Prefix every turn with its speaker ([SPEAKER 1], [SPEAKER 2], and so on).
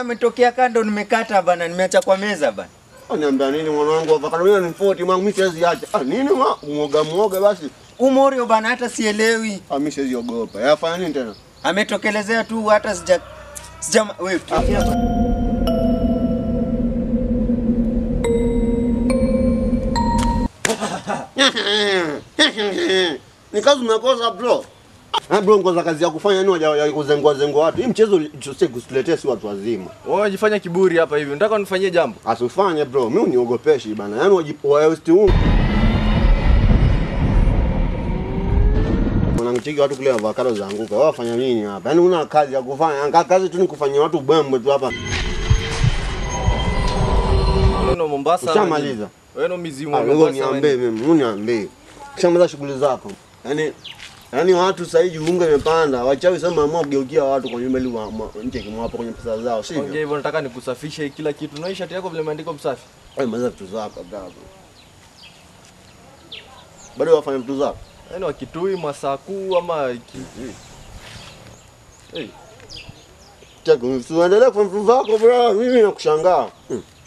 [SPEAKER 1] umetokea kando, nimekata bana, nimeacha kwa meza bana.
[SPEAKER 2] Niambia nini mwanangu, avocado mimi ni 40 mwangu, mimi siwezi acha. Ah, nini ma muoga muoga basi.
[SPEAKER 1] Umorio bana, hata sielewi.
[SPEAKER 2] Ah, mimi siwezi ogopa. Yafanya nini tena?
[SPEAKER 1] Ametokelezea tu, hata sija sija wewe tulia bana.
[SPEAKER 2] Ni kazi umekosa bro. Ah bro, ngoza kazi ya kufanya nini waja ya kuzengua zengua watu. Hii mchezo sio kusiletea si watu wazima.
[SPEAKER 3] Wewe unajifanya kiburi hapa hivi. Unataka unifanyie jambo?
[SPEAKER 2] Asifanye bro, mimi uniogopeshi bana. Yaani wajipoesti huu. Wanamchiki watu kule avocado zaanguka. Wao wafanya nini hapa? Yaani una kazi ya kufanya. Anga kazi tu ni kufanyia watu bwembe tu hapa.
[SPEAKER 3] Wewe ndo Mombasa.
[SPEAKER 2] Ushamaliza?
[SPEAKER 3] Wewe ndo mizimu
[SPEAKER 2] Ah,
[SPEAKER 3] wa
[SPEAKER 2] wewe
[SPEAKER 3] Mombasa.
[SPEAKER 2] niambie
[SPEAKER 3] wewe.
[SPEAKER 2] mimi, uniambie. Kishamaliza shughuli zako. Yaani yaani watu sasa hivi unga imepanda. Wachawi sema amua kugeukia watu kwa nyumba ili wa- ma- nje kimwapo kwenye pesa zao,
[SPEAKER 3] Ongea
[SPEAKER 2] sivyo?
[SPEAKER 3] hivyo nataka nikusafishe kila kitu. Na hii shati yako vile imeandikwa msafi.
[SPEAKER 2] Wewe maliza vitu zako bravo. Bado wafanya vitu zako.
[SPEAKER 3] Yaani wakitui masakuu ama ki... Hey.
[SPEAKER 2] Chako, usiendelee kufanya vitu zako bro. Mimi nakushangaa. Hmm.